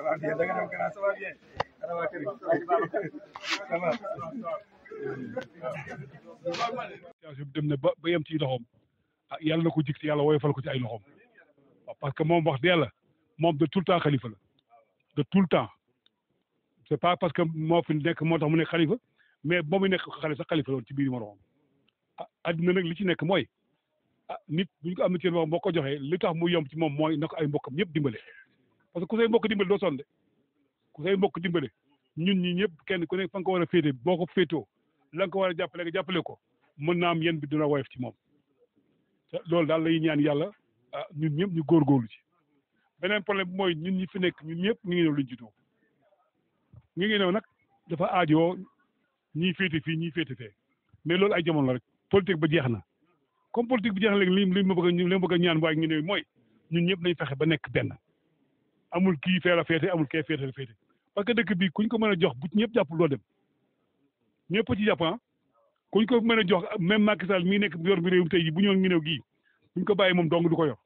va bien da nga dem grand ça va bien ana waa kër ça va situation bi dem na ba ba yem ci loxoom ah yàlla na ko jig ci yàlla woyofal ko ci ay loxoom waaw parce que moom wax dëgg yàlla moom de tout le temps xalifa la de tout le temps c' est pas parce que moo fi nekk moo tax mu nekk xalifa mais ba mu nekk xale sax xalifa la woon ci biir moroomam ah adduna nag li ci nekk mooy ah nit bu ñu ko am na ci wax boo ko joxee li tax mu yomb ci moom mooy na ko ay mbokkam ñëpp dimbale parce que ku say mbokk dimbale doo sonn de ku say mbokk dimbale ñun ñi ñëpp kenn ku nekk fa nga ko war a féete boo ko féetoo la nga ko war a jàppale nga jàppale ko mën naa am yéen bi dina woyof ci moom te loolu daal lay ñaan yàlla ah ñun ñëpp ñu góorgóorlu ci beneen problème bi mooy ñun ñi fi nekk ñun ñëpp ñu ngi ñëw luñ juddoo ñu ngi ñëw nag dafa aajoo ñii féete fii ñii féete fee mais loolu ay jamono la rek politique ba jeex na comme politique bi jeex na léegi li li ma bëgg a li ma bëgg a ñaan waaye ngi ne mooy ñun ñëpp nañ fexe ba nekk benn amul kii fee la féete amul kee féete la féete parce que dëkk bi kuñ ko mën a jox bu ci ñëpp jàppul doo dem ñëpp ci jàpp ah kuñ ko mën a jox même Macky Sall mii nekk yor bi réew mi tey jii bu ñëwoon ngi néew gii buñ ko bàyyi moom dong du ko yor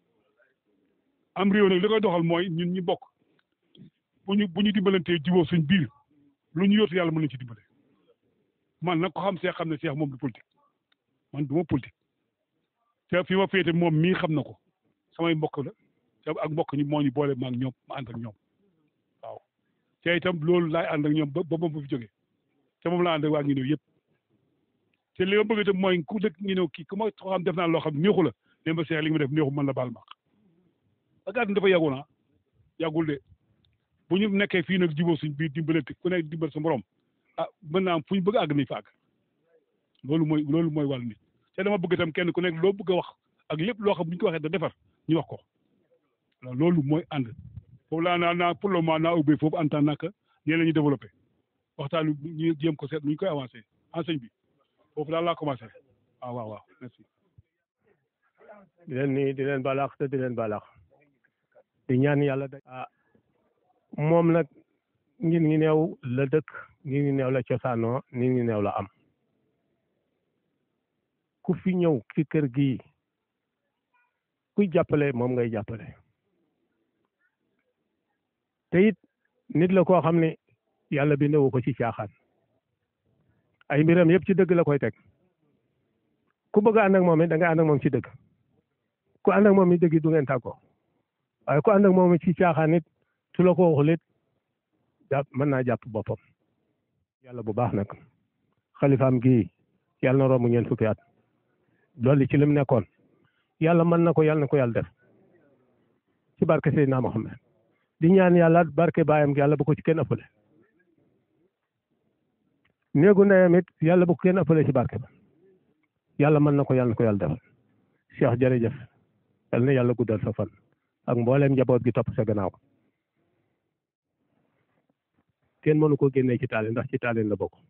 am réew nag li koy doxal mooy ñun ñu bokk bu ñu bu ñu dimbalantee jubóo suñ biir lu ñu yóotu yàlla mën nañ ci dimbale man nag ko xam seex xam ne seex moom du politique man du ma politique te fi ma féete moom mii xam na ko samay mbokk la te ak mbokk ñi moo ñu boole ma ak ñoom ma ànd ak ñoom waaw te itam loolu laay ànd ak ñoom ba ba moom bu fi jógee te moom laa ànd ak waa ngi néew yëpp te li ma bëgg itam mooy ku dëkk ngi néew kii ku ma xam def naa loo xam neexu la ne ma seex li nga ma def neexu mën la baal ma parce que àdduna dafa yàggu na yàggul de bu ñu nekkee fii nag jubóo suñ biir dimbalante ku nekk dimbal sa morom ah mën naa am fu ñu bëgg a àgg nañ fa àgg loolu mooy loolu mooy wàllu nit te dama bëgg itam kenn ku nekk loo bëgg a wax ak lépp loo xam bu ñu ko waxee da defar ñu wax ko loolu mooy ànd foofu laa naa naa pour le moment naa ubbee foofu en tant naka ñeen la ñuy développé waxtaan ñu jéem ko seet nu ñu koy avancé enseigne bi foofu daal laa commencé waaw waaw waaw merci di leen nii di leen balaax te di leen balaax di ñaan yàlla da ah moom nag ngin ngi neew la dëkk ngin ngi neew la cosaanoo ngin ngi neew la am ku fi ñëw ci kër gi kuy jàppale moom ngay jàppale te it nit la koo xam ne yàlla bindewu ko ci caaxaan ay mbiram yëpp ci dëgg la koy teg ku bëgg a ànd ak moom it da nga ànd ak moom ci dëgg ku ànd ak moom it dëgg du ngeen tàggoo waaye ku ànd ak moom ci caaxaan it su la ko waxul it jàpp mën naa jàpp boppam yàlla bu baax nag xalifaam gii yàlla na romb ñeent fukki at dolli ci lim nekkoon yàlla mën na ko yàlla na ko yàlla def ci barke Seydina Mohamed di ñaan yàlla barke baayam yàlla bu ko ci kenn ëppale néegu ndeyam it yàlla bu ko kenn ëppale ci barke ba yàlla mën na ko yàlla na ko yàlla defal Cheikh jërëjëf yal na yàlla guddal sa fan ak mbooleem njaboot gi topp sa gannaaw kenn mënu ko génnee ci taalin ndax ci taalin la bokk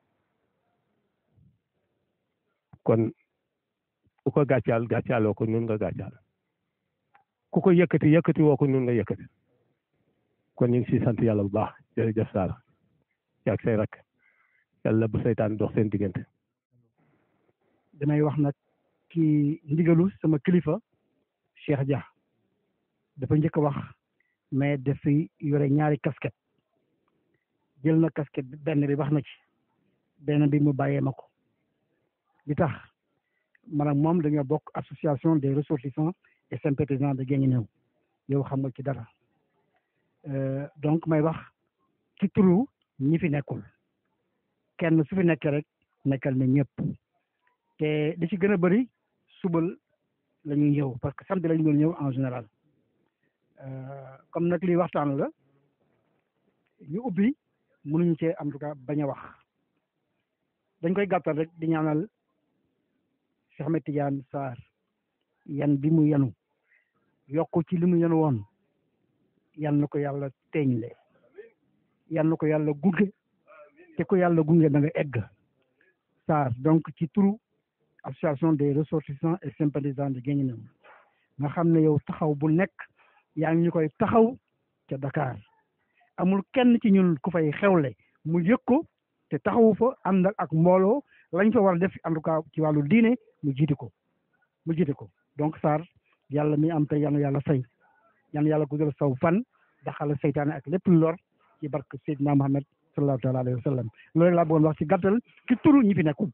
kon ku ko gàccaal gàccaaloo ko nun nga gàccaal ku ko yëkkati yëkkati woo ko nun nga yëkkati kon ñu ngi si sant yàlla bu baax jërëjëf Saara yaag say rek yàlla bu seytaan dox seen diggante damay wax nag ci ndigalu sama kilifa Cheikh Dia dafa njëkk a wax mais dafay yore ñaari casquette jël na casquette bi benn bi wax na ci benn bi mu bàyyee ma ko li tax man ak moom dañoo bokk association des ressortissants et sympathisants de Guinguinéo yow xam nga ci dara donc may wax ci turu ñi fi nekkul kenn su fi nekkee rek nekkal na ñëpp te li ci gën a bëri subal la ñuy ñëw parce que samedi la ñu doon ñëw en général comme nag lii waxtaan la ñu ubbi mënuñu cee en tout cas bañ a wax dañ koy gàttal rek di ñaanal Cheikh Ahmed Tidiane Sarr yan bi mu yanu yokk ci li mu yanu woon yan na ko yàlla teeñle yan na ko yàlla gunge te ko yàlla gunge da nga egg Sarr donc ci turu association des ressortissants et sympathisants de Guinguinéo nga xam ne yow taxaw bu nekk yaa ngi ñu koy taxaw ca Dakar amul kenn ci ñun ku fay xewle mu yëg ko te taxawu fa ànd ak mbooloo lañ fa war a def en tout cas ci wàllu diine mu jiite ko mu jiite ko donc Sarr yàlla mi am te yal na yàlla fay yal na yàlla guddal saw fan daxal seytaane ak lépp lu lor ci barke Seydina Muhammad sallallahu taala alayhi wa sallam loolu rek laa bëggoon wax ci gàttal ci turu ñi fi nekkul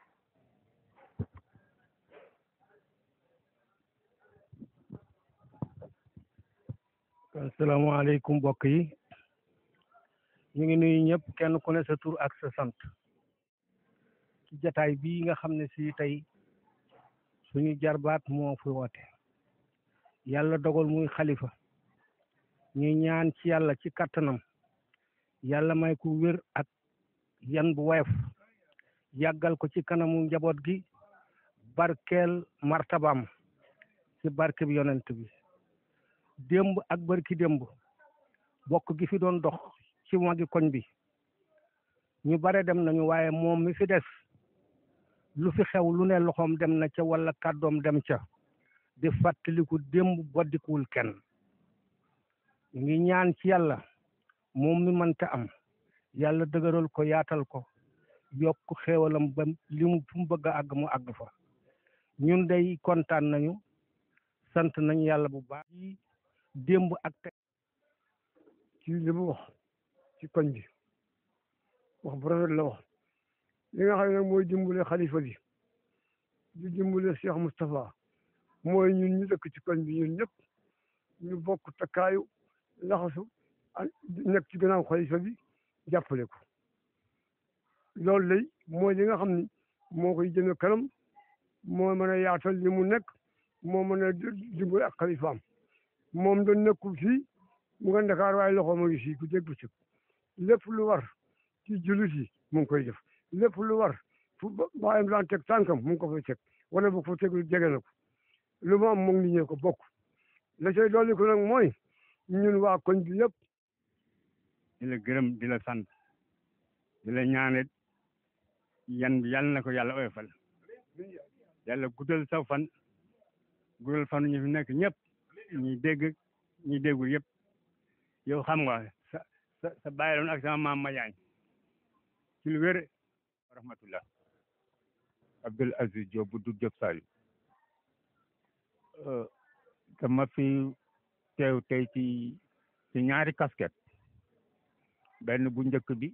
asalaamaaleykum mbokk yi ñu ngi nuyu ñëpp kenn ku ne sa tur ak sa sant ci jataay bii nga xam ne si tey suñu jarbaat moo fi woote yàlla dogal muy xalifa ñuy ñaan ci yàlla ci kattanam yàlla may ku wér ak yan bu woyof yàggal ko ci kanamu njaboot gi barkeel martabam ci barke bi yonent bi démb ak barki démb bokk gi fi doon dox ci magi koñ bi ñu bare dem nañu waaye moom mi fi des lu fi xew lu ne loxoom dem na ca wala kàddoom dem ca di fàttaliku démb boddikuwul kenn ñu ngi ñaan ci yàlla moom mi mënta am yàlla dëgëral ko yaatal ko yokk xéewalam ba li mu fu mu bëgg a àgg mu àgg fa ñun day kontaan nañu sant nañu yàlla bu baax ci démb ak tey ci li mu wax ci koñ bi wax bu rafet la wax li nga xam ne nag mooy dimbale xalifa bi di dimbale Cheikh Moustapha mooy ñun ñu dëkk ci koñ bi ñun ñëpp ñu bokk takkaayu laxasu nekk ci gannaaw xalifa bi jàppale ko loolu lay mooy li nga xam ni moo koy jëme kanam moo mën a yaatal li mu nekk moo mën a dimbale ak xalifaam moom doon nekkul fii mu nga Ndakaar waaye loxo ma ngi fii ku dégg ci lépp lu war ci jullit yi mu ngi koy def lépp lu war fu baayam daan teg tànkam mu ngi ko fay teg wala bu ko tegul jege na ko lu mu am mu ngi ñëw ko bokk la cay dolli ko nag mooy ñun waa koñ bi yëpp di la gërëm di la sant di la ñaanit yan bi yàlla na ko yàlla oyofal yàlla guddal sa fan guddal fan ñu fi nekk ñëpp ñuy dégg ñuy déggul yëpp yow xam nga sa sa sa bàyyi loon ak sama maam Madiagne ci lu wér rahmatullah Abdul Aziz Diop bu du Diop Saliou dama fi teew tey ci ci ñaari casquette benn bu njëkk bi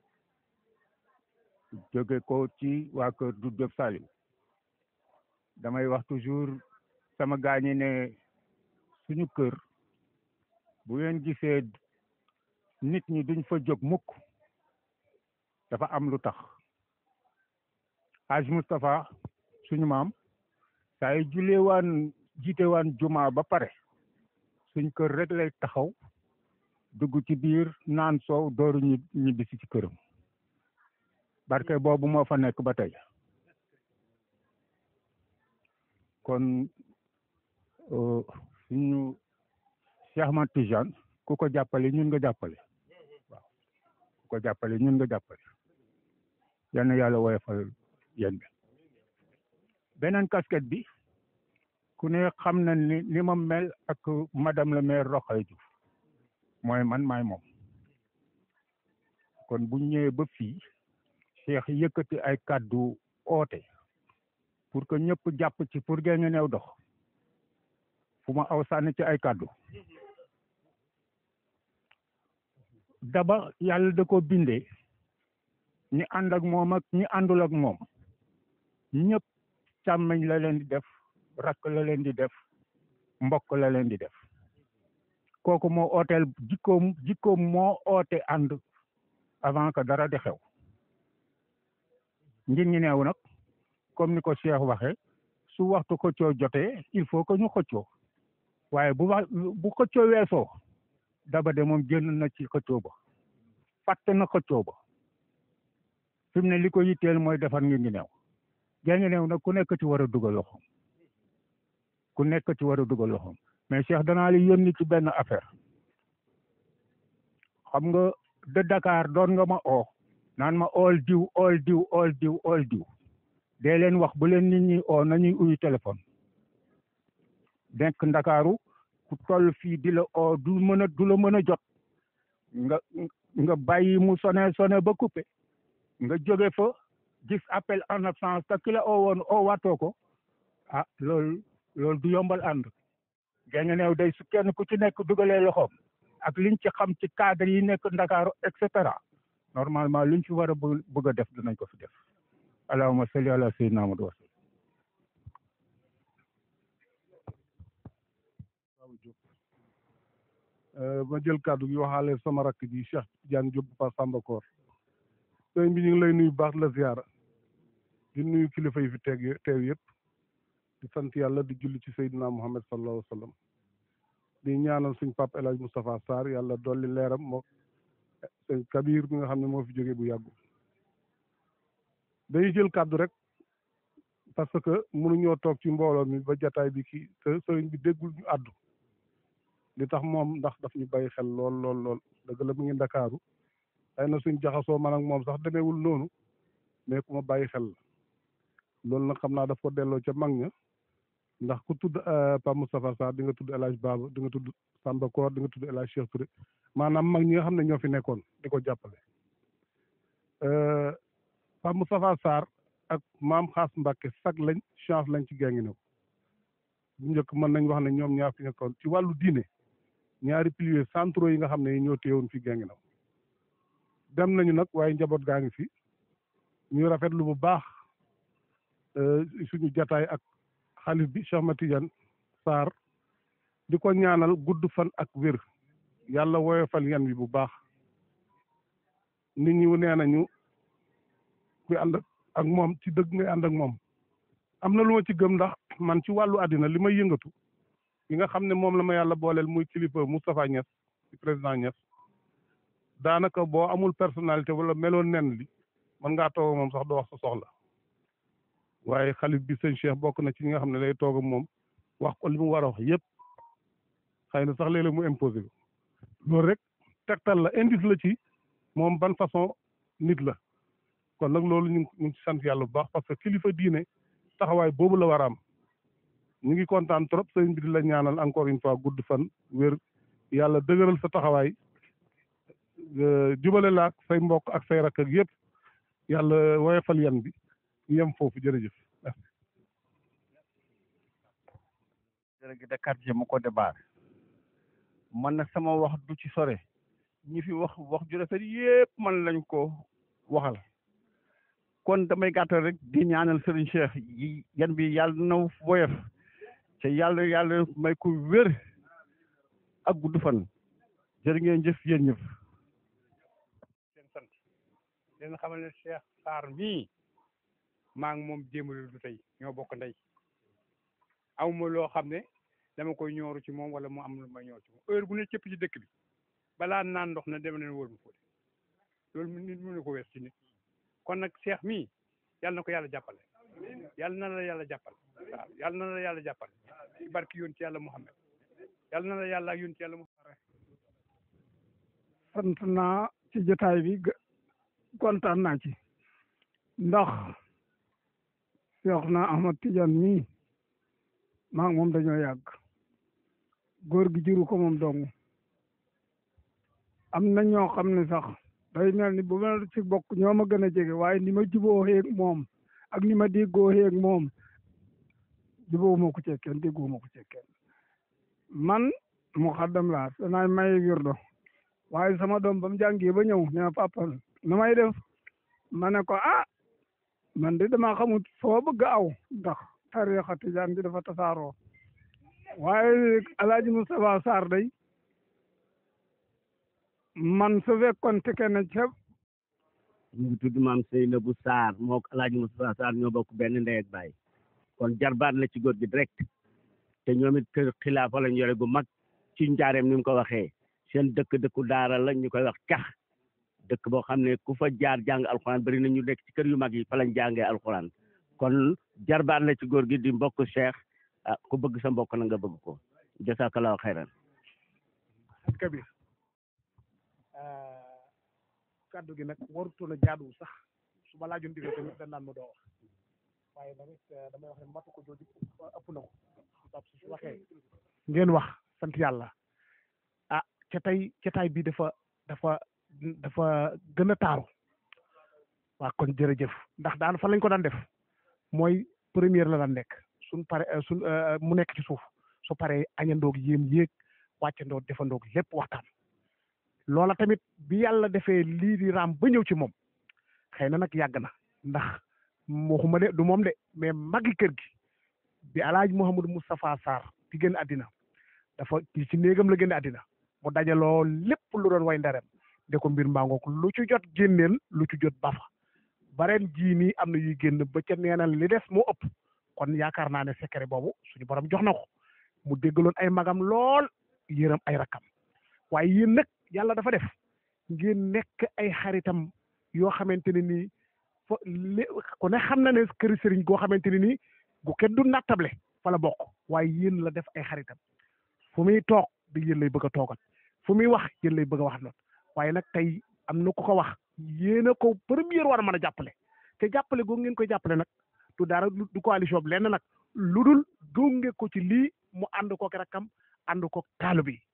jóge ko ci waa kër du Diop Saliou damay wax toujours sama gaañi ne suñu kër bu ngeen gisee nit ñi duñ fa jóg mukk dafa am lu tax Haj Moustapha suñu maam saa yu julee waan jiite waan juma ba pare suñ kër rek lay taxaw dugg ci biir naan soow dooru ñi ñibbisi ci këram barke boobu moo fa nekk ba tey kon suñu Cheikh Ahmad Tijane ku ko jàppale ñun nga jàppale waaw ku ko jàppale ñun nga jàppale yal na yàlla woyofal yéen bi beneen casquette bi ku ne xam na ni ni ma mel ak madame le maire Rokhaya Diouf mooy man maay moom kon bu ñëwee ba fii Cheikh yëkkati ay kàddu oote pour que ñëpp jàpp ci pour gën a néew dox fu ma aw sànni ci ay kàddu daba yàlla da ko bindee ñi ànd ak moom ak ñi àndul ak moom ñëpp càmmeñ la leen di def rakk la leen di def mbokk la leen di def kooku moo ooteel jikkoom jikkoom moo oote ànd avant que dara di xew ngir ñi neew nag comme ni ko Cheikh waxee su waxtu xëccoo jotee il faut que ñu xëccoo waaye bu wax bu xëccoo weesoo daba de moom génn na ci xëccoo ba fàtte na xëccoo ba fi mu ne li ko yitteel mooy defar ngir ngi neew ngir ngi neew nag ku nekk ci war a dugal loxoom ku nekk ci war a dugal loxoom mais Cheikh danaa li yónni ci benn affaire xam nga de Dakar doon nga ma oo naan ma ool diw ool diw ool diw ool diw dee leen wax bu leen nit ñi oo nañuy uyu téléphone denk ndakaaru ku toll fii di la oo du mën a du la mën a jot nga nga bàyyi mu sone sone ba coupé nga jóge fa gis appel en absence te ki la oo woon oo waatoo ko ah loolu loolu du yombal ànd genge neew day su kenn ku ci nekk dugalee loxoom ak liñ ci xam ci cadre yi nekk Ndakaaru et cetera normalement luñ ci war a bë- bëgg a def dinañ ko fi def allahumma salli ala sayyidina Muhammad wa sallam waaw Diop ma jël kàddu gi waxaale sama rakk ji Cheikh Tidiane Diop pa Samba Koor sëñ bi ñu ngi lay nuyu baax la ziara di nuyu kilifa yi fi teeg teew yëpp di sant yàlla di julli ci Seydina Muhammad sallallahu alayhi wa sallam di ñaanal suñ papa El Hadj Moustapha Sarr yàlla dolli leeram moo sëñ Kabir mi nga xam ne moo fi jógee bu yàggu dañuy jël kàddu rek parce que mënuñoo toog ci mbooloo mi ba jataay bi kii te sëriñ bi déggul ñu àddu li tax moom ndax daf ñu bàyyi xel lool lool lool dëgg la mu ngi ndakaaru xëy na suñ jaxasoo man ak moom sax demeewul noonu mais ku ma bàyyi xel la loolu nag xam naa daf ko delloo ca mag ña ndax ku tudd Pape Moustapha Sarr di nga tudd El Hadj Baba di nga tudd Samba Koor di nga tudd El Hadj Cheikh Touré maanaam mag ñi nga xam ne ñoo fi nekkoon di ko jàppale Pape Moustapha Sarr ak maam Xaas Mbàkke sag lañ chance lañ ci Guinguinéo bu njëkk mën nañ wax ne ñoom ñaar fi nekkoon ci wàllu diine ñaari piliers centraux yi nga xam ne ñoo téyewoon fi Guinguinéo dem nañu nag waaye njaboot gaa ngi fi ñu rafetlu bu baax suñu jataay ak xalif bi Cheikh Ahmed Tidiane Sarr di ko ñaanal gudd fan ak wér yàlla woyofal yan bi bu baax nit ñi nee nañu kuy ànd ak moom ci dëgg ngay ànd ak moom am na lu ma ci gëm ndax man ci wàllu àddina li may yëngatu yi nga xam ne moom la ma yàlla booleel muy kilifa Moustapha Niass ci président Niass daanaka boo amul personnalité wala meloon nen li mën ngaa toog ak moom sax doo wax sa soxla waaye xalif bi sëñ Cheikh bokk na ci ñi nga xam ne day toog ak moom wax ko li mu war a wax yëpp xëy na sax léeg-léeg mu imposé ko loolu rek tegtal la indice la ci moom ban façon nit la kon nag loolu ñu ngi ñu ngi ci sant yàlla bu baax parce que kilifa diine taxawaay boobu la war a am ñu ngi kontaan trop sëriñ bi di la ñaanal encore une fois gudd fan wér yàlla dëgëral sa taxawaay jubale la ak say mbokk ak say rakk ak yëpp yàlla woyofal yan bi ñu yem foofu jërëjëf merci. délégué de quartier mu ko débar man nag sama wax du ci sore ñi fi wax wax ju rafet yépp man lañ ko waxal kon damay gàttal rek di ñaanal Serigne Cheikh yi yan bi yàlla na woyof te yàlla yàlla may ko wér ak gudd fan jërë ngeen jëf yéen ñëpp seen sant leen xamal ne Cheikh Sarr mii maa ngi moom démb du tey ñoo bokk ndey awma loo xam ne dama koy ñooru ci moom wala mu am lu may ñooru ci moom heure bu ne cëpp ci dëkk bi balaa naan ndox na dem leen wóor mu fóote loolu mu nit mënu ko wees ci nit kon nag Cheikh mii yàlla na ko yàlla jàppale yàlla na la yàlla jàppale waaw yàlla na la yàlla jàppale ci barki yoon ci yàlla Muhammad yàlla na la yàlla ak yoon ci yàlla Muhammad sant naa ci jotaay bi gë- kontaan naa ci ndax Cheikh na Ahmad Tidiane mii maa ngi moom dañoo yàgg góor gi juru ko moom dong am na ñoo xam ne sax day mel ni bu ma ci bokk ñoo ma gën a jege waaye ni ma juboo xeeg moom ak ni ma déggoo xeeg moom juboo ma ko ci kenn déggoo ma ko ci kenn man mu xaddam laa danaay maye wirdo waaye sama doom ba mu jàngee ba ñëw ne ma papa nu may def ma ne ko ah man de dama xamut foo bëgg aw ndax tariixa tijaan bi dafa tasaaroo waaye alaaji Moustapha Sarr day man su fekkoon te kenn ca ñu ngi tudd maam Seynabou Sarr moo ko alaaji Moustapha Sarr ñoo bokk benn ndey ak baay kon jarbaat la ci góor gi direct te ñoom it kër xilaafa lañ yore gu mag ci njaareem ni mu ko waxee seen dëkk dëkku daara la ñu koy wax cax dëkk boo xam ne ku fa jaar jàng alxuraan bari na ñu nekk ci kër yu mag yi fa lañ jàngee alxuraan kon jarbaat la ci góor gi di mbokk Cheikh ah ku bëgg sa mbokk na nga bëgg ko jasakallahu xayran Kabir kaddu gi nag warutoon a jaaduwul sax su ma laajoon digal tamit dañ naan ma doo wax waaye tamit damay wax ne matu ko jooju ëpp na ko parce que su waxee ngeen wax sant yàlla ah ca tey cataay bi dafa dafa dafa gën a taaru waa kon jërëjëf ndax daan fa lañ ko daan def mooy première la daan nekk suñ pare suñ mu nekk ci suuf su paree añandoog yéen yéeg wàccandoog defandoog lépp waxtaan loola tamit bi yàlla defee lii di raam ba ñëw ci moom xëy na nag yàgg na ndax waxuma de du moom de mais magi kër gi bi alaaji Mouhamadou Moustapha Sarr di génn àddina dafa ci néegam la génn àddina mu dajaloo lépp lu doon way ndarem de ko mbir mbangook lu ci jot génneel lu ci jot bafa bareen jii nii am na yuy génn ba ca neenal li des moo ëpp kon yaakaar naa ne secret boobu suñu borom jox na ko mu déggaloon ay magam lool yërëm ay rakkam waaye yéen nag yàlla dafa def ngeen nekk ay xaritam yoo xamante ne nii fo li ku ne xam na ne këri sëriñ goo xamante ne nii gu kenn du nattable fa la bokk waaye yéen la def ay xaritam fu muy toog di yéen lay bëgg a toogal fu muy wax yéen lay bëgg a wax noonu waaye nag tey am na ku ko wax yéen a ko première war a mën a jàppale te jàppale googu ngeen koy jàppale nag du dara du coalition bi lenn nag lu dul gunge ko ci lii mu ànd kook rakkam ànd kook taalu bi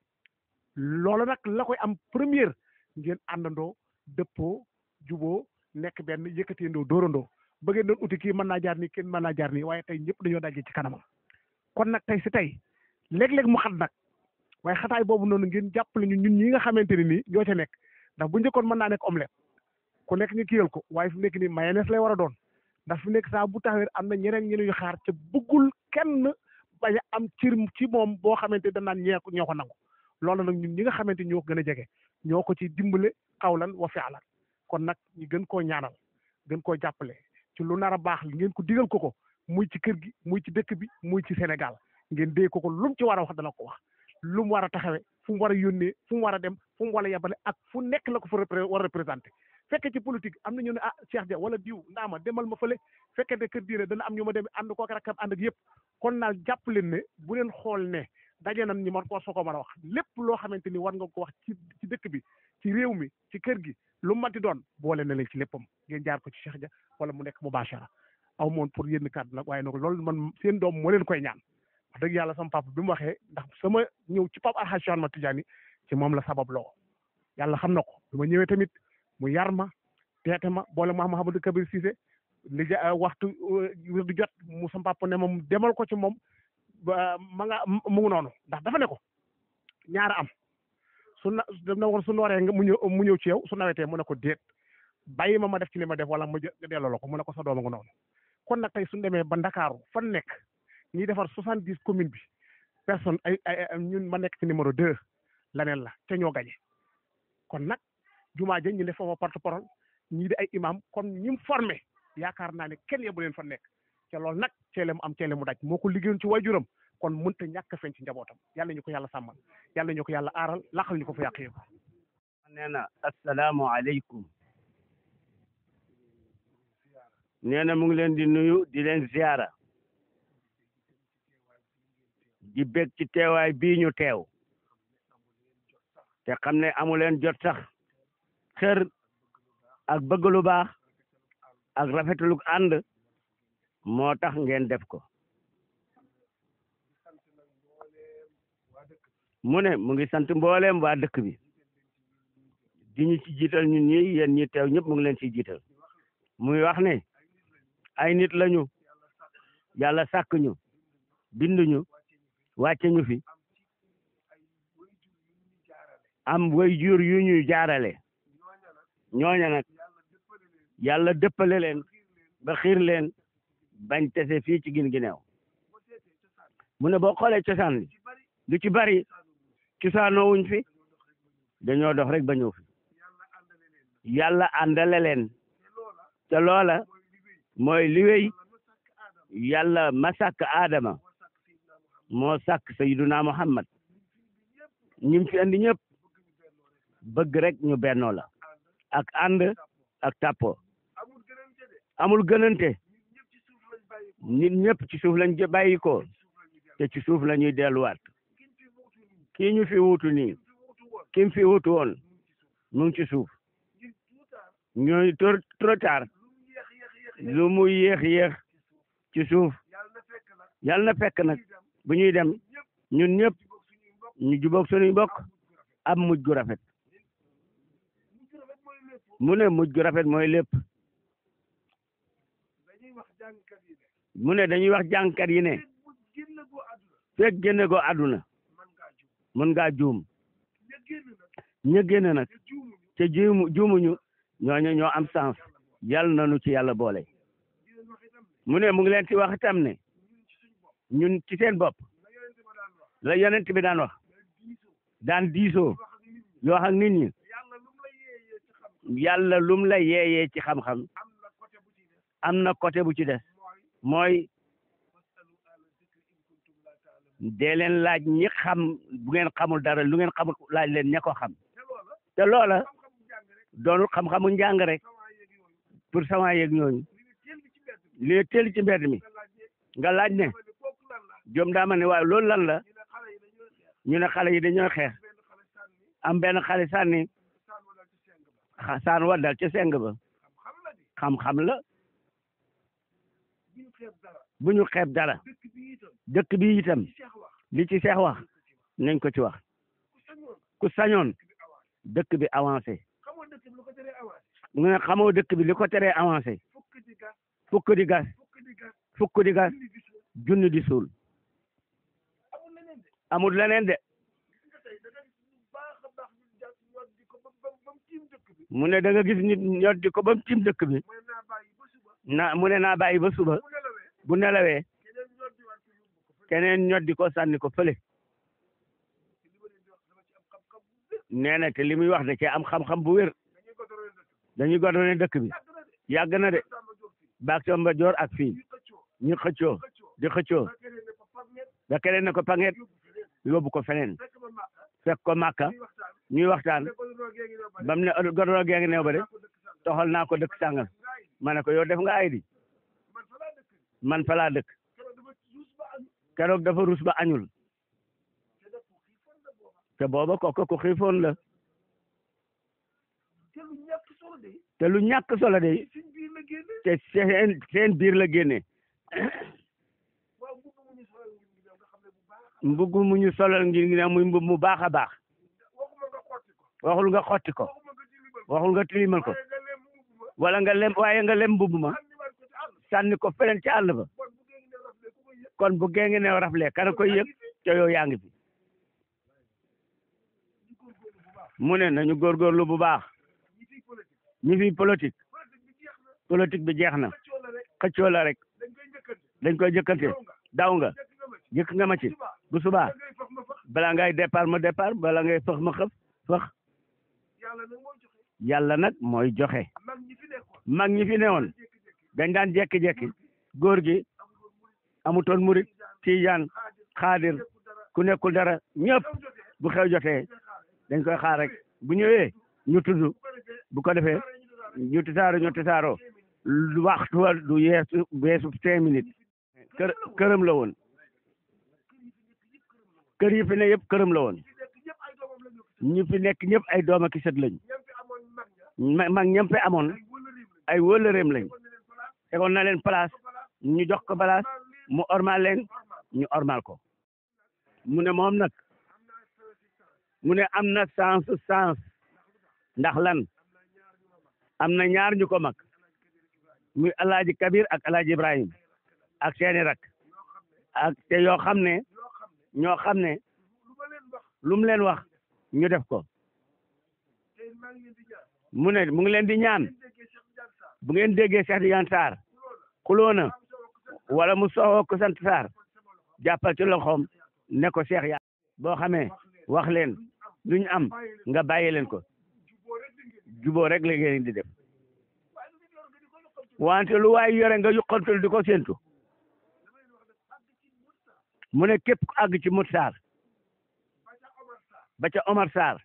loolu nag la koy am première ngeen àndandoo dëppoo juboo nekk benn yëkkateendoo dóorandoo ba ngeen doon uti kii mën naa jaar nii kenn mën naa jaar nii waaye tey ñëpp dañoo dajee ci kanamam kon nag tey si tey léeg-léeg mu xat nag waaye xataay boobu noonu ngeen jàppale ñu ñun ñi nga xamante ne nii ñoo ca nekk ndax bu njëkkoon mën naa nekk omelette ku nekk nga kiyal ko waaye fi mu nekk nii mayonnaise lay war a doon ndax fi mu nekk saa bu taxawee am na ñeneen ñeneen yu xaar te bëggul kenn bañ a am cir ci moom boo xamante danaan ñee ñoo ko nangu loolu nag ñun ñi nga xamante ñoo ko gën a jege ñoo ko ci dimbale xawlan wa fi'lan kon nag ñu gën koo ñaanal gën koo jàppale ci lu nar a baax li ngeen ko digal ko ko muy ci kër gi muy ci dëkk bi muy ci Sénégal ngeen dee ko ko lu mu ci war a wax dana ko wax lu mu war a taxawee fu mu war a yónnee fu mu war a dem fu mu war a yebale ak fu nekk la ko fa war a représenté fekkee ci politique am na ñu ne ah Cheikh Dia wala diw ndaama demal ma fële fekkee ne kër diine dana am ñu ma dem ànd ko ak rakkam ànd ak yëpp kon naal jàpp leen ne bu leen xool ne daje nan ñi ma war soo ko mën a wax lépp loo xamante ni war nga ko wax ci ci dëkk bi ci réew mi ci kër gi lu mu manti doon boole na leen ci léppam ngeen jaar ko ci Cheikh Dia wala mu nekk mubashara aw moon pour yenn kàddu nag waaye nag loolu man seen doom moo leen koy ñaan wax dëgg yàlla sama papa bi mu waxee ndax sama ñëw ci papa Alhaji Cheikh Ahmad Tidiane ci moom la sabab loo yàlla xam na ko bi ma ñëwee tamit mu yar ma teete ma boole ma Mouhamadou Kabir Cissé li ja waxtu wir du jot mu sama papa ne moom demal ko ci moom ba ma nga mu ngi noonu ndax dafa ne ko ñaara am su na dem na woon su nooree nga mu ñëw mu ñëw ci yow su nawetee mu ne ko déet bàyyi ma ma def ci li ma def wala ma delloo la ko mu ne ko sa dooma nga noonu kon nag tey suñu demee ba Ndakaaru fan nekk ñuy defar soixante dix commune bi personne ay ay ñun ma nekk ci numéro deux laneen la te ñoo gañe kon nag jumaa ja ñu def foofa porte parole ñii di ay imam kon ñi mu formé yaakaar naa ne kenn yebu leen fa nekk te loolu nag ceele mu am ceele mu daj moo ko liggéeyoon ci waajuram kon mënta ñàkk feeñ ci njabootam yàlla ñu ko yàlla sàmmal yàlla ñu ko yàlla aaral laqal ñu ko fa yàq yëpp nee na asalaamu aleykum nee na mu ngi leen di nuyu di leen ziara di bég ci teewaay bii ñu teew te xam ne amu leen jot sax xër ak bëgg lu baax ak rafetlu ànd moo tax ngeen def ko mu ne mu ngi sant mbooleem waa dëkk bi di ñu ci jiital ñun ñi yéen ñi teew ñëpp mu ngi leen ci jiital muy wax ne ay nit lañu yàlla sàkk ñu bind ñu wàcce ñu fi am way jur yu ñuy jaarale ñooña nag yàlla dëppale leen ba xiir leen bañ tese fii ci gin gineew mu ne boo xoolee cosaan li lu ci bari cosaanoo wuñ fi dañoo dox rek ba ñëw fi yàlla àndale leen te loola mooy li wéy yàlla ma sàkk aadama moo sàkk sayyiduna muhammad ñim fi andi ñëpp bëgg rek ñu bennoo la ak ànd ak tàppo amul gënante nit ñëpp ci suuf lañ bàyyi ko te ci suuf la ñuy delluwaat kii ñu fi wutu nii kim fi wutu woon mu ngi ci suuf ñooy trop tard lu mu yéex yéex ci suuf yàlla na fekk nag bu ñuy dem ñun ñëpp ñu jubóog suñuy bokk am mujj gu rafet mu ne mujj gu rafet mooy lépp mu ne dañuy wax jàngkat yi ne fekk génne go àdduna mën ngaa juum ña génn nag te juumu juumuñu ñooñu ñoo am sens yàlla nañu ci yàlla boole mu ne mu ngi leen ci wax itam ne ñun ci seen bopp la yonent bi daan wax daan diisoo yoo xam nit ñi yàlla lum la yeeyee ci xam-xam am na côté bu ci des mooy dee leen laaj ñi xam bu ngeen xamul dara lu ngeen xamul laaj leen ña ko xam te loola doonul xam-xamu njàng rek pour sama yeeg ñooñu li ne teel ci mbedd mi nga laaj ne jom daa ma ne waaye loolu lan la ñu ne xale yi dañoo xeex am benn xale sànni xa- saan wa dal ca seng ba xam-xam la bu ñu xeeb dara dëkk bi itam li ci seex wax nañ ko ci wax ku sañoon dëkk bi avancé mu ne xamoo dëkk bi li ko teree avancé fukk di gas fukk di gas junni di suul amul leneen de mu ne da nga gis nit ñor di ko ba mu tiim dëkk bi na mu ne naa bàyyi ba suba bu nelawee keneen ñor di ko sànni ko fële nee na te li muy wax da cee am xam-xam bu wér dañuy godone dëkk bi yàgg na de baak somba joor ak fii ñu xëccoo di xëccoo da keneen ne ko panget yóbbu ko feneen fekk ko màkka ñuy waxtaan bam ne godoro gee ngi neew ba de toxal naa ko dëkk sàngal ma ne ko yow def nga ay di man fa laa dëkk keroog dafa rus ba añul te booba kooku ku xiifoon la te lu ñàkk solo de te seen seen biir la génne mbugg mu ñu solal ngir ngi ne muy mbub mu baax a baax waxul nga xotti ko waxul nga tilimal ko wala nga lem waaye nga lem mbubb ma sànni ko feneen ci àll ba kon bu gee ngi ne rafle kana koy yëg te yow yaa ngi fi mu ne nañu góorgóorlu bu baax ñi fi politique politique bi jeex na xëccoo la rek dañ koy jëkkante daw nga jëkk nga ma ci bu subaa bala ngay départ ma départ bala ngay fëx ma xëf fëx yàlla nag mooy joxe mag ñi fi newoon dañ daan jekki-jekki góor gi amutoon murit tijaan xaadir ku nekkul dara ñëpp bu xew jotee dañ koy xaar rek bu ñëwee ñu tudd bu ko defee ñu tisaaro ñu tisaaro waxtu wa du yeesu weesu cinq minutes kër këram la woon kër yi fi ne yëpp këram la woon ñi fi nekk ñëpp ay doom ak i sët lañ mag ñam fi amoon ay wëllëreem lañ tegoon na leen place ñu jox ko place mu ormal leen ñu ormal ko mu ne moom nag mu ne am na sens sens ndax lan am na ñaar ñu ko mag muy alaaji kabir ak alaaji ibrahim ak seeni rak ak te yoo xam ne ñoo xam ne lu mu leen wax ñu def ko mu ne mu ngi leen di ñaan bu ngeen déggee Cheikh Tidiane Sarr xuloo na wala mu soxoo ko sant Sarr jàppal ci loxoom ne ko Cheikh ya boo xamee wax leen lu ñu am nga bàyyi leen ko juboo rek la ngeen di def wante lu waay yore nga yuqantul di ko séentu mu ne képp ku àgg ci Mut Sarr ba ca Omar Sarr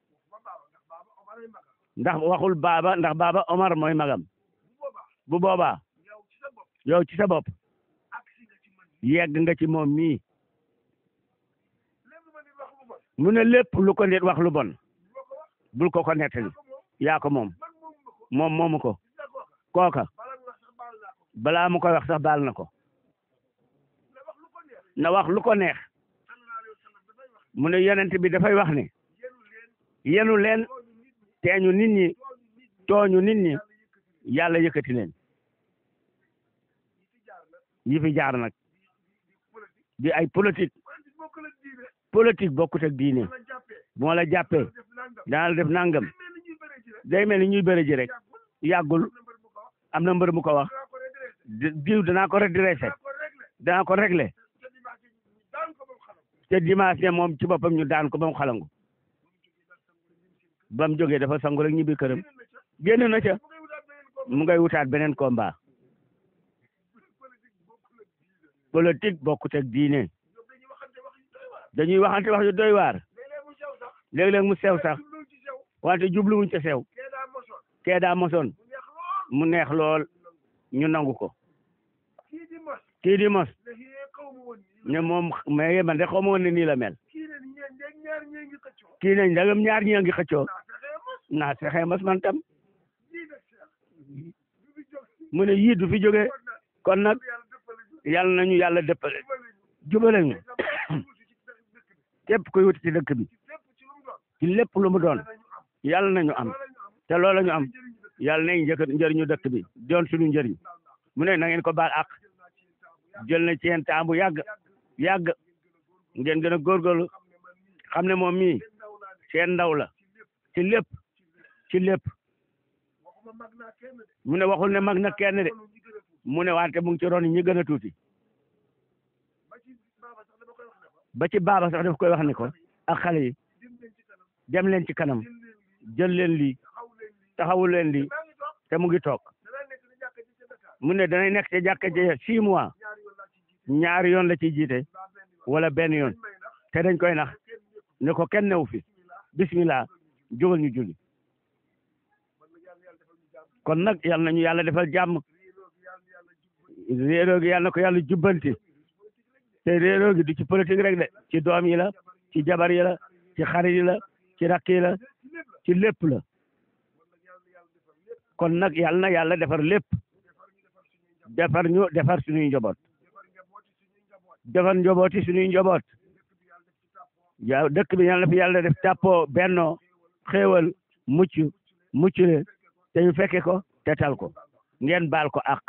ndax waxul baaba ndax baaba Omar mooy magam bu boobaa yow ci sa bopp yegg nga ci moom mii mu ne lépp lu ko nit wax lu bon bul ko ko nettali yaa ko moom moom moomu ko kooka balaa mu koy wax sax baal na ko na wax lu ko neex mu ne yonent bi dafay wax ne yenu leen teeñu nit ñi tooñu nit ñi yàlla yëkkati leen yi fi jaar nag di ay politique politique bokkut ak diine bu ma la jàppee danaa la def nangam day mel ni ñuy bëre ji rek yàggul am na mbër mu ko wax di- diw danaa ko redressé danaa ko réglé te dimanche ne moom ci boppam ñu daan ko ba mu xalangu ba mu jógee dafa sangu rek ñibbi këram génn na ca mu ngay wutaat beneen combat politique bokkut ak diine dañuy waxante wax yu doy waar léeg-léeg mu sew sax wante jubluwuñ ca sew kee daa mosoon mu neex lool ñu nangu ko kii di mos ne moom mais man de xaw ma woon ne nii la mel kii nañ ndagam ñaar ñi a ngi xëccoo naa fexe mos man tam mu ne yii du fi jóge kon nag yàlla nañu yàlla dëppale jubale ñu képp kuy wuti ci dëkk bi ci lépp lu mu doon yàlla nañu am te loola ñu am yàlla nañ njëkk njëriñu dëkk bi doon suñu njëriñ mu ne na ngeen ko baal ak jël na ci yeen temps bu yàgg yàgg ngeen gën a góorgóorlu xam ne moom mii seen ndaw la ci lépp ci lépp mu ne waxul ne mag na kenn de mu ne wante mu ngi ci ron ñi gën a tuuti ba ci baaba sax daf koy wax ni ko ak xale yi dem leen ci kanam jël leen lii taxawul leen lii te mu ngi toog mu ne danay nekk ci jàkka ji six mois ñaari yoon la ciy jiite wala benn yoon te dañ koy nax ne ko kenn newu fi bismillah jógal ñu julli kon nag yal nañu yàlla defal jàmm réeroo gi yal na ko yàlla jubbanti te réeroo gi du ci politique rek de ci doom yi la ci jabar yi la ci xarit yi la ci rakk yi la ci lépp la kon nag yal na yàlla defar lépp defar ñu defar suñuy njaboot defar njabooti suñuy njaboot ya dëkk bi yal na fi yàlla def tàppoo bennoo xéewal mucc mucc le te ñu fekke ko te tal ko ngeen baal ko ak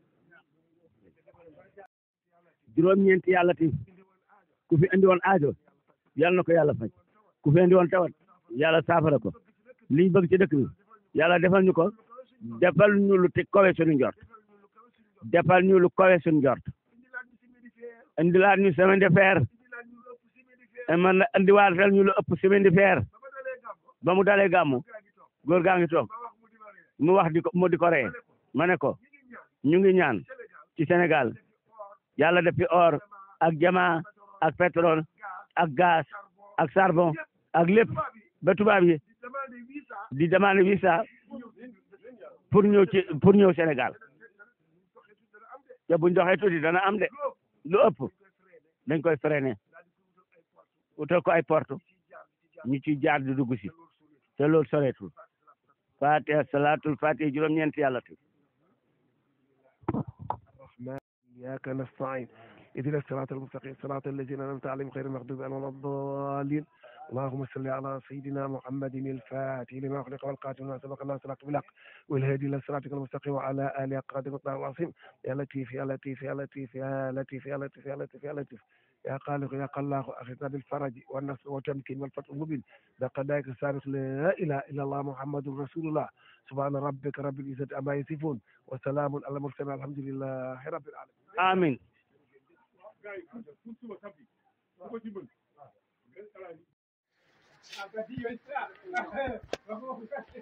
juróom-ñeenti yàlla ti ku fi indi woon aajo yal na ko yàlla faj ku fi indi woon tawat yàlla saafara ko liñ bëgg ci dëkk bi yàlla defal ñu ko defal ñu lu te kowe suñu njort defal ñu lu kowe suñu njort indilaat ñu semaine de fer man na indiwaatal ñu lu ëpp semaine de fer ba mu dalee gàmmu góor gaa ngi toog mu wax di ko mu di ko ree ma ne ko ñu ngi ñaan ci Sénégal yàlla def fi or ak jama ak pétrole ak gaz ak charbon ak lépp ba tubaab yi di demande visa pour ñëw ci pour ñëw Sénégal te buñ doxee tuuti dana am de lu ëpp dañ koy freiné utal ko ay porte ñu ci jaar di dugg si te loolu soreetul fatiha salatul fatiha juróom-ñeent yàlla tu إياك نستعين اهدنا الصراط المستقيم صراط الذين أنعمت عليهم غير المغضوب عليهم ولا الضالين اللهم صل على سيدنا محمد الفاتح لما أخلق والقاتل ما سبق الله صراط بالحق والهادي إلى صراطك المستقيم وعلى آله قادر مقدار العظيم يا لطيف يا لطيف يا لطيف يا لطيف يا لطيف يا لطيف يا لطيف يا خالق يا خلاق أخذنا بالفرج والنصر والتمكين والفتح المبين لقد السابق لا إله إلا الله محمد رسول الله سبحان ربك رب العزة عما يصفون وسلام على المرسلين الحمد لله رب العالمين amin Ah, bah, dis, ouais, ça.